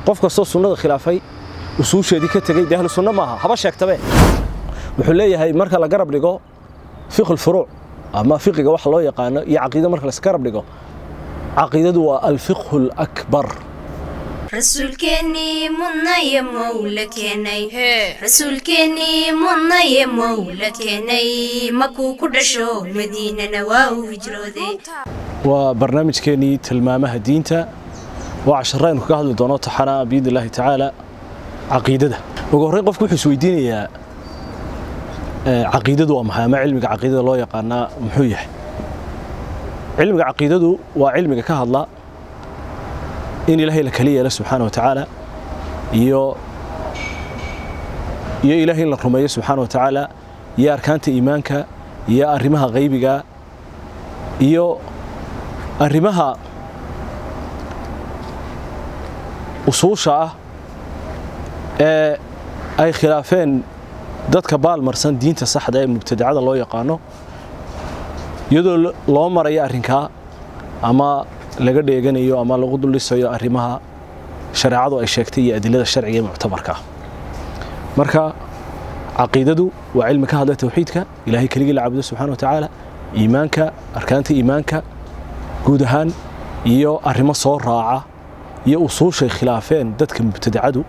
qof kastoo sunnada khilaafay usuusheedii ka tegey dee ahlu sunno maaha haba sheegtabe wuxuu leeyahay marka la garab dhigo fiqh furuuc ama fiqiga waxa loo yaqaano iyo caqiida marka la garab dhigo caqiidadu waa alfiqhu lakbar rasuulkeennii mudnaye mowla keenay rasuulkeennii mudnaye mowla keenay makuu ku dhasho madiinana waa uu hijrooday waa barnaamijkeennii tilmaamaha diinta waa cashara aynu kaga hadli doono taxana biidni illaahi tacaala caqiidada ugu horreyn qofku wuxuu isweydiinayaa caqiidadu waa maxay ama cilmiga caqiidada loo yaqaanaa muxuu yahay cilmiga caqiidadu waa cilmiga ka hadla in ilaahay la kala yeelo subxaana wa tacaala iyo iyo ilaahay in la rumeeyo subxaana wa tacaala iyo arkaanta iimaanka iyo arrimaha qaybiga iyo arrimaha usuusha ah ee ay khilaafeen dadka baalmarsan diinta saxda ee mubtadacada loo yaqaano iyadoo loo marayo arrinkaa ama laga dheeganayo ama lagu duldhisayo arrimaha shareecadu ay sheegtay iyo adilada sharciga ee muctabarka marka caqiidadu waa cilmi ka hadla tawxiidka ilaahay keligii la caabudo subxana wa tacaala iimaanka arkaanta iimaanka guud ahaan iyo arrimo soo raaca iyo usuushay khilaafeen dadka mubtadacadu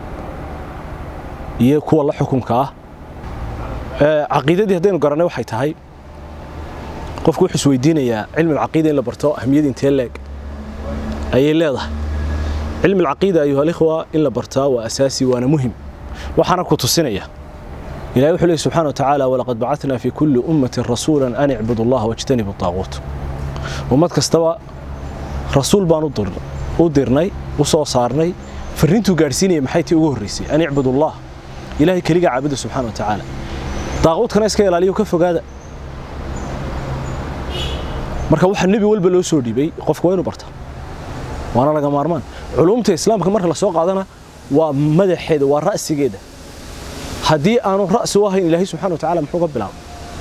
iyo kuwa la xukunka ah caqiidadii haddaynu garanay waxay tahay qofku wuxuu isweydiinayaa cilmi alcaqiida in la barto ahmiyad intee leeg ayay leedahay cilmi alcaqiida ayuha alikhwa in la bartaa waa asaasi waana muhim waxaana ku tusinaya ilahi wuxuu leeyahy subxana wa tacaala walaqad bacatnaa fi kulli ummatin rasuulan an icbudu allaha wajtanibu taaquut ummad kastaba rasuul baan u dirnay u soo saarnay farriintuu gaadhsiinaya maxay tii ugu horraysay an icbudu allah ilaahay keliga caabuda subxana wa tacaala daaquudkana iska ilaaliyo ka fogaada marka waxa nebi walba loo soo dhiibay qofka waa inu barta waana laga maarmaan culumta islaamka marka lasoo qaadana waa madaxeeda waa ra'sigeeda haddii aanu ra'si u ahayn ilaahay subxana wa tacala muxuu ka bilaabay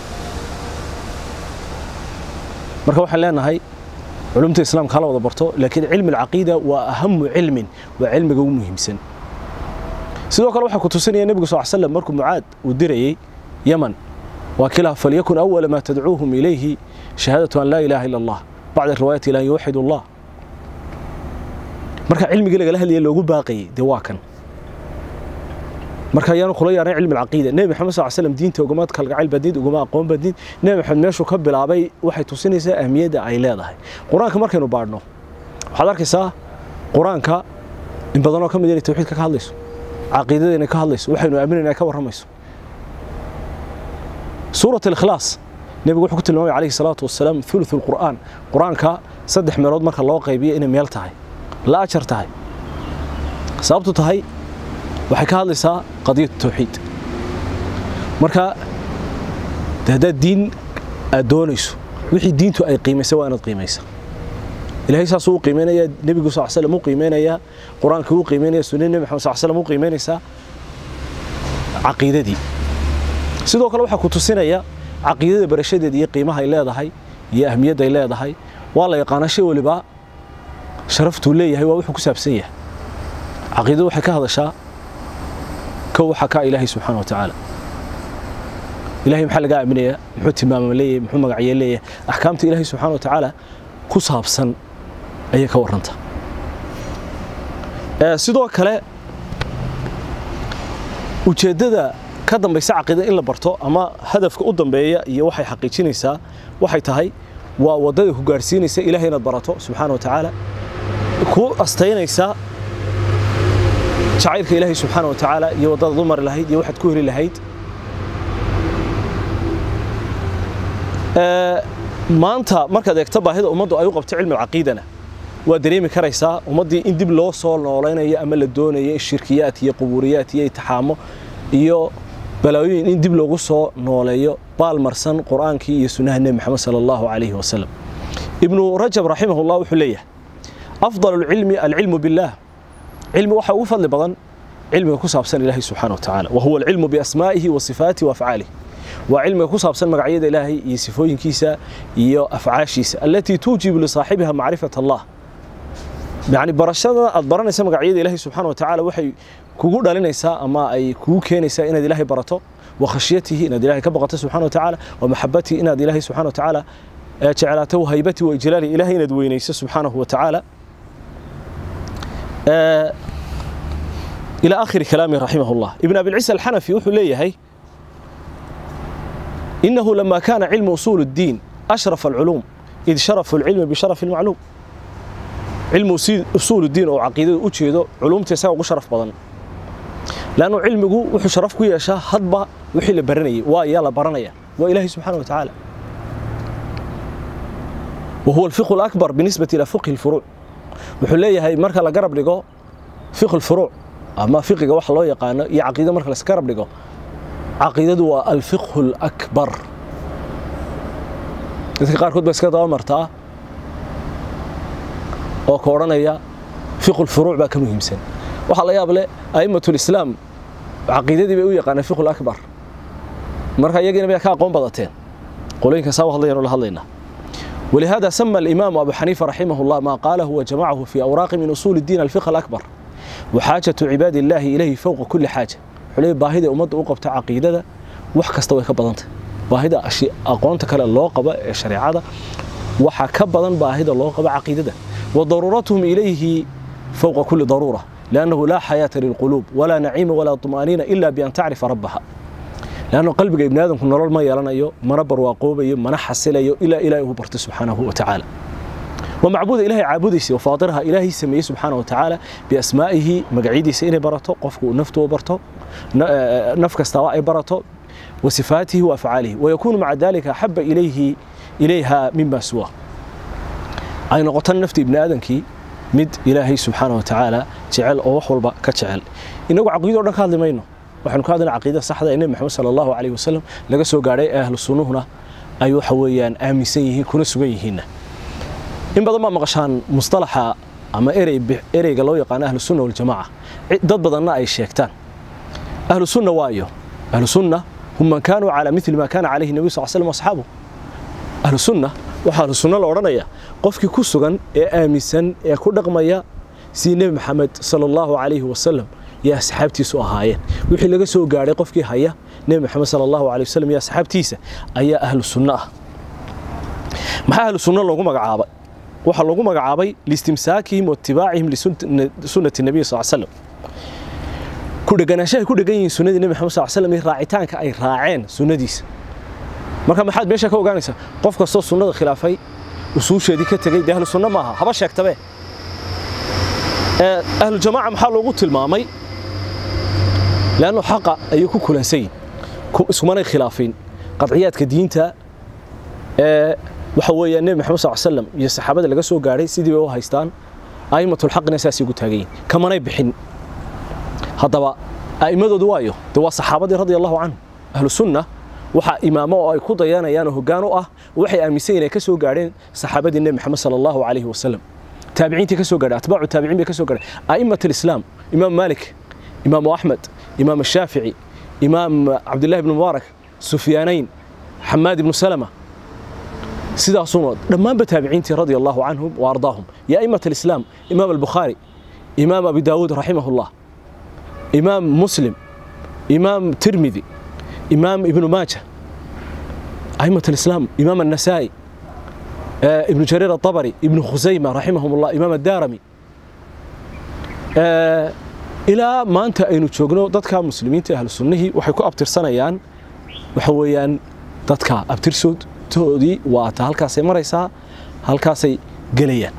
marka waxaan leenahay culumta islaamka hala wada barto laakiin cilmi alcaqiida waa ahamu cilmin waa cilmiga ugu muhiimsan sidoo kale waxaa ku tusinaya nebigu sal slam markuu mucaad uu dirayey yaman waa kilaha falyakun awala maa tadcuuhum ilayhi shahaadatu an laa ilaaha ila allah bacda riwaayati ila an yuwaxid allah marka cilmigii lagala hadlaya loogu baaqayey dee waa kan marka ayaanu kula yaaran cilmi alcaqiida nebi maxamed sal slam diinta ugama kalgacayl badniid ugama aqoon badniid nebi maxamed meeshuu ka bilaabay waxay tusinaysaa ahmiyadda ay leedahay qur-aanka markaynu baadhno waxaad arkaysaa qur-aanka in badanoo ka mid inay tawxiidka ka hadlayso caqiidada inay ka hadlayso waxaynu aaminayna ay ka warramayso suurat alikhlaas nebigu wuxuu ku tilmaamay calayhi salaatu wasalaam thuluth alqur'aan qur-aanka saddex meelood marka loo qaybiyo inay meel tahay la ajar tahay sababtu tahay waxay ka hadlaysaa qadiyatu tawxiid marka haddaad diin aad doonayso wixii diintu ay qiimaysa waa inaad qiimaysa ilaahay saasuu u qiimaynayaa nebigu sal slam u qiimaynayaa qur-aankii u qiimaynaya sunnada nebi maxamed sal slam u qiimaynaysaa caqiidadii sidoo kale waxaa ku tusinaya caqiidada barashadeeda iyo qiimaha ay leedahay iyo ahmiyadda ay leedahay waa la yaqaanaa shay waliba sharaftuu leeyahay waa wuxuu ku saabsan yahay caqiidadu waxay ka hadashaa kow waxaa kaa ilaahay subxaana wa tacaala ilahay maxaa laga aaminayaa muxuu tilmaama leeyahay muxuu magacye leeyahay axkaamta ilaahay subxaana wa tacaala ku saabsan ayay ka warranta sidoo kale ujeeddada ka dambaysa caqiida in la barto ama hadafka u dambeeya iyo waxay xaqiijinaysaa waxay tahay waa waddada ku gaarhsiinaysa ilahay inaad barato subxaana wa tacaala ku astaynaysa jacaylka ilaahay subxaana wa tacaala iyo waddadaad u mari lahayd iyo waxaad ku heli lahayd maanta markaad eegto baahida ummaddu ay u qabto cilmi alcaqiidana waa dareemi karaysaa ummaddii in dib loo soo noolaynayo ama la doonayo in shirkiyaad iyo qubuuriyaad iyo itixaamo iyo balaayoyin in dib loogu soo nooleeyo baalmarsan qur'aankii iyo sunnaha nebi maxamed sala allahu calayhi wasalam ibnu rajab raximahullah wuxuu leeyahay afdal alcilmi alcilmu billaah cilmi waxaa ugu fadli badan cilmiga ku saabsan ilaahay subxaana wa tacaala wa huwa alcilmu biasmaa'ihi wa sifaatihi wa afcaalihi waa cilmiga ku saabsan magacyada ilaahay iyo sifooyinkiisa iyo afcaashiisa allatii tuujibu lisaaxibiha macrifat allah yacni barashada aad baranaysa magacyada ilaahay subxaana wa tacaala waxay kugu dhalinaysaa ama ay kugu keenaysaa inaad ilaahay barato wa khashyatihi inaad ilaahay ka baqato subxana wa tacaala wa maxabatihi inaad ilaahay subxana wa tacaala jeclaato wa haybatihi wa ijlaalihi ilaahay inaad weynayso subxaanahu wa tacaala إلى آخر كلامه رحمه الله ابن أبي العيسى الحنفي وحو ليهي إنه لما كان علم أصول الدين أشرف العلوم إذ شرف العلم بشرف المعلوم علم أصول الدين أو عقيدة أجيده علوم تساوي شرف بدن لأنه علمه وحو شرف كوي أشاه هضبة وحي لبرني وإيالا برنيا وإلهي سبحانه وتعالى وهو الفقه الأكبر بالنسبة إلى فقه الفروع وحو ليهي مركا لقرب لقو فقه الفروع ama fiqiga waxa loo yaqaano iyo caqiida marka la iska rab dhigo caqiidadu waa alfiqhu alakbar dadka qaarkood baa iska daba martaa oo ka odhanaya fiqhu lfuruuc baa ka muhiimsan waxaa la yaab leh a'immatu lislaam caqiidadii bay u yaqaaneen fiqhu lakbar marka iyagiina bay ka aqoon badateen qolooyinka saa u hadlayaan la hadlaynaa ولهذا سمى الإمام أبو حنيفة رحمه الله ما قاله وجمعه في أوراق من أصول الدين الفقه الأكبر وحاجة عباد الله إليه فوق كل حاجة حلي باهدة أمد أقبت عقيدة وحكست ويكبضنت باهدة أشياء أقوانت كلا اللوقبة الشريعة وحا كبضن باهدة اللوقبة عقيدة وضرورتهم إليه فوق كل ضرورة لأنه لا حياة للقلوب ولا نعيم ولا طمأنينة إلا بأن تعرف ربها لأنه قلبك ابن آدم كن نرى ما يلانيو منبر واقوبيو منحسليو إلى إلى برت سبحانه وتعالى ومعبود إلهي عابديسي وفاطرها إلهي سميه سبحانه وتعالى بأسمائه مقعيديسي إني برته قفكو نفته برته نفك استواء برته وصفاته وأفعاله ويكون مع ذلك أحب إليه إليها مما سواه أي نقطة نفتي ابن آدم كي مد إلهي سبحانه وتعالى جعل أو وحول كجعل إنه عقيدة ودك هذا مينه waxaanu ka hadlaynaa caqiidada saxda ee nebi maxamed sala allahu calayhi wasalam laga soo gaadhay ee ahlu sunnuhuna ay waxa weeyaan aaminsan yihiin kuna sugan yihiinna in badan baa maqashaan mustalaxa ama erey ereyga loo yaqaano ahlu sunna waljamaaca dad badanna ay sheegtaan ahlu sunna waayo ahlu sunna hum man kaanuu calaa mithli ma kaana calayhi nabiyu sal slam asxaabu ahlu sunna waxaa ahlu sunna la odhanaya qofkii ku sugan ee aaminsan ee ku dhaqmaya sidii nebi maxamed sala allahu calayhi wasalam يا أصحابتي سؤهاين وحي لغا سو غاري قفكي هيا نبي محمد صلى الله عليه وسلم يا أصحابتيسا أيا أهل السنة ما أهل السنة لوغو مغعابا waxa lagu magacaabay listimsaakihim wattibaacihim lisunnati nabiy sal slam ku dheganaashahay ku dhegan yihiin sunnadii nebi maxamed sal slam iyo raacitaanka ay raaceen sunnadiisa marka maxaad meesha ka ogaanaysaa qof kastoo sunnada khilaafay usuusheedii ka tegey dee ahlu sunno maaha haba sheegtabe ahlu jamaaca maxaa loogu tilmaamay لأنه حق أيكو كلانسين اسمنا خلافين قطعيات كدينتا أه وحويا النبي محمد صلى الله عليه وسلم يا الصحابة اللي قصوا قاري سيدي بيو هايستان أئمة الحق نساسي قلت هاجين كما نيبحين هذا أئمة دوايو دوا صحابة رضي الله عنهم أهل السنة waxa imaamo oo ay ku dayanayaan hoggaan u ah waxay aaminsan inay ka soo gaareen saxaabadii nabi maxamed sallallahu alayhi wasallam taabiciintii ka soo gaadhay atbaacu taabiciin bay ka soo gaadhay a'immat al-islam imaam malik imaam ahmed imaam الشافعي imaam cabdullahi ibn mubaarak sufyaanayn xamaad ibnu salama sidaasuna dhammaanba taabiciintii radia allahu canhum wa ardaahum ya a'immat al-islam imaam al-bukhaari imaam abi daawuud raximah allah imaam muslim imaam tirmidi imaam ibnu maaja a'immat al-islam imaam النسائي ابن جرير الطبري ابن خزيمة رحمهم الله إمام الدارمي ilaa maanta aynu joogno dadka muslimiinta ahlu sunnihii waxay ku abtirsanayaan waxa weeyaan dadka abtirsoodtoodii waa ta halkaasay maraysaa halkaasay gelayaan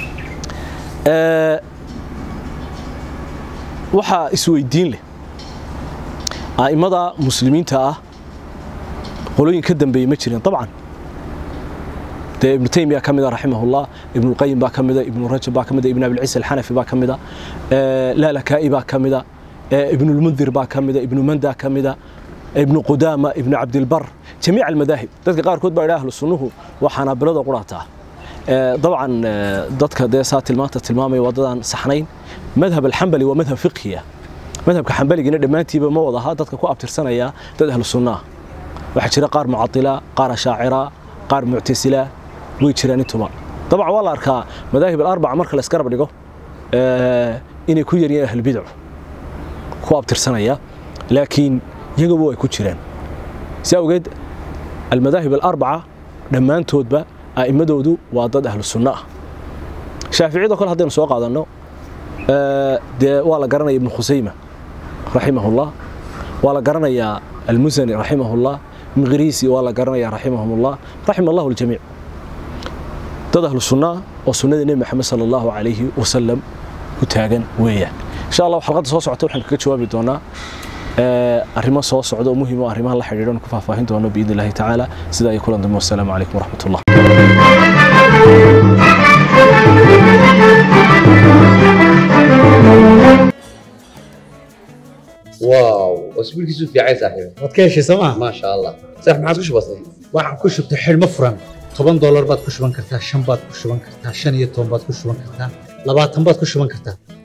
waxaa isweydiin leh a'immada muslimiinta ah qolooyin ka dambeeyey ma jirin dabcan dee ibnu taymiya ka mida raximahullah ibnulqayim baa ka mida ibnu rajab baa ka mida ibn abilciisa alxanafi baa ka mida laalakaa'i baa ka mida ibnulmundir baa ka mida ibnu manda ka mida ibnu qudaama ibnu cabdilbar jamiic almadaahib dadka qaarkood baa idhaa ahlu sunnuhu waa xanaabilada quraataa dabcan dadka dee saa tilmaanta tilmaamaya waddadaan saxnayn madhab alxambali waa madhab fiqhiya madhabka xambaligiina dhammaantiiba ma wadaha dadka ku abtirsanaya dad ahlu sunnaah waxaa jira qaar mucadila qaar ashaacira qaar muctasila way jiraan intuba dabcan waa la arkaa madaahib alarbaca marka la isgarab dhigo inay ku yaryihiin ahlulbidcu ku abtirsanaya laakiin iyagaba ay ku jiraan si awgeed almadaahib alarbaca dhammaantoodba a'immadoodu waa dad ahlu sunno ah shaaficiyadoo kale haddaynu soo qaadanno dee waa la garanaya ibnu khusayma raximahullah waa la garanayaa almusani raximahullah miqriisi waa la garanaya raximahumullah raxima allahu aljamiic dad ahlu sunnaa oo sunnada nebi maxamed sala allahu calayhi wasalam ku taagan weeyaan insha allah xalqadda soo socota waxaan kaga jawaabi doonaa arrimo soo socda oo muhiim oo arrimaha la xidhiidhan ku faahfaahin doono biidni illahi tacaala sidaa iyo kulan dambe wassalaamu calaykum waraxmat ullah واو اسبوعك في عين صاحبي waad ka heshay sooma ما شاء الله صح ما عادش بسيط waxaan ku shubtay xidhmo furan toban doolar baad ku shuban kartaa shan baad ku shuban kartaa shan iyo toban baad ku shuban kartaa labaatan baad ku shuban kartaa